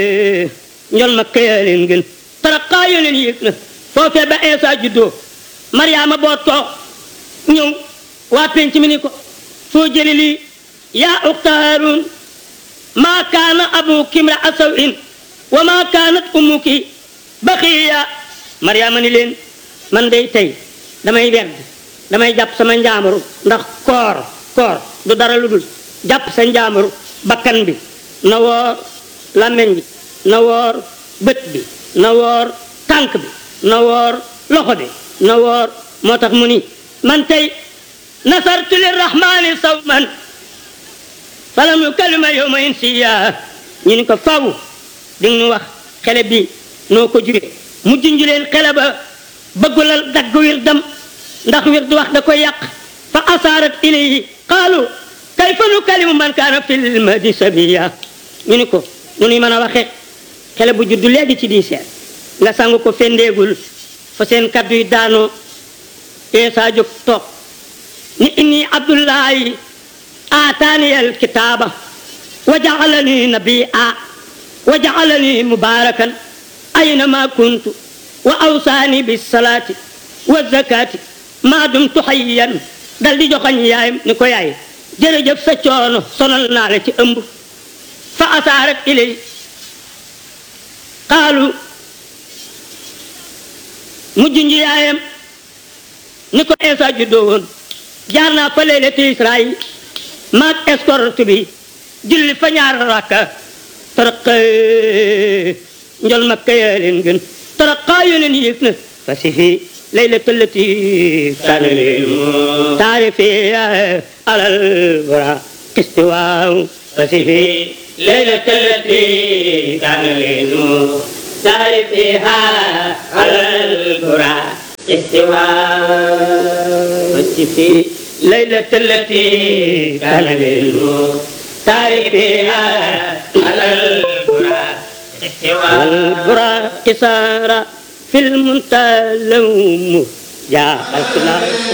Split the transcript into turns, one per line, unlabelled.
njol ma këyaa leen gën taraxaa yo leen yéeg na foofee ba Eesa juddoo Mariama boot ko ñëw waa penc mi ni ko soo jëli lii yaa uxta Haaruun maa kaana abuki imra'a saw'in wa maa kaanat ummuki baxiya Mariama ni leen man day tey damay werd damay jàpp sama njaamaru ndax koor koor du dara lu dul jàpp sa njaamaru bakkan bi na woor làmmeñ bi na woor bët bi na woor tànk bi na woor loxo bi na woor moo tax mu ni man tey nasartu lirrahmani sawman falam yukallima yawma insiya ñu ni ko faw di ñu wax xele bi noo ko juree mu junj leen xele ba bëggulal dagg wirdam ndax wird wax da koy yàq fa asaarat ilayhi qaalu kayfa nukallimu man kaana fil mahdi sabiya ñu ni ko nu nuy mën a waxe xele bu juddu léegi ci diiseer nga sangu ko fendeegul fa seen kaddu yi daanoo eesa jóg toog ni inni abdullahi aataani alkitaaba wa jaalani nabia wa jaalani mubarakan aynama kuntu wa awsaani bisalaati wa zakaati maa dumtu hayyan dal di joxañ yaayam ni ko yaay jërëjëf sa coono sonal naa la ci ëmb fa asaarat ilay qaalu mu junj yaayam ni ko Eesa juddoo woon jaar naa fa leylatu Israayil maag escorte bi julli fa ñaar rakka taraqa njol makka yaa leen gën taraqa yo leen yéeg na fa si fi leylatu lati kaana taarifi alal bura kisti waaw fa si fi leylatu lati kaana taarifiha alal bura استواء في ليلة التي كان للمختار فيها على البراق استواء البراق سار في المنتهى لوم جاء